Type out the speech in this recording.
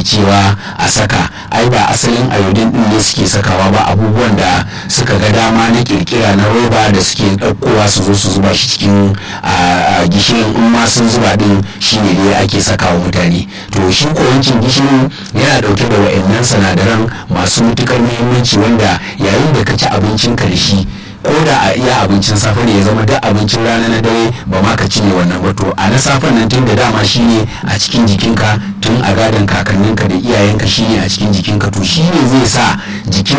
cewa a saka ai ba asalin iodine din ne suke sakawa ba abubuwan da suka ga dama na kirkira na roba da suke ɗaukowa su zo su zuba shi cikin gishirin in ma sun zuba din shine ne ake sakawa mutane to shi ko wankin gishirin yana ɗauke da wa'annan sinadaran masu matukar muhimmanci wanda yayin da ka ci abincinka da shi ko da a iya abincin safe ne ya zama duk abincin rana na dare ba ma ka cinye wannan ba to a na safen nan tun da dama shine a cikin jikinka tun a gadon kakanninka da iyayenka shine a cikin jikinka to shine zai sa jikin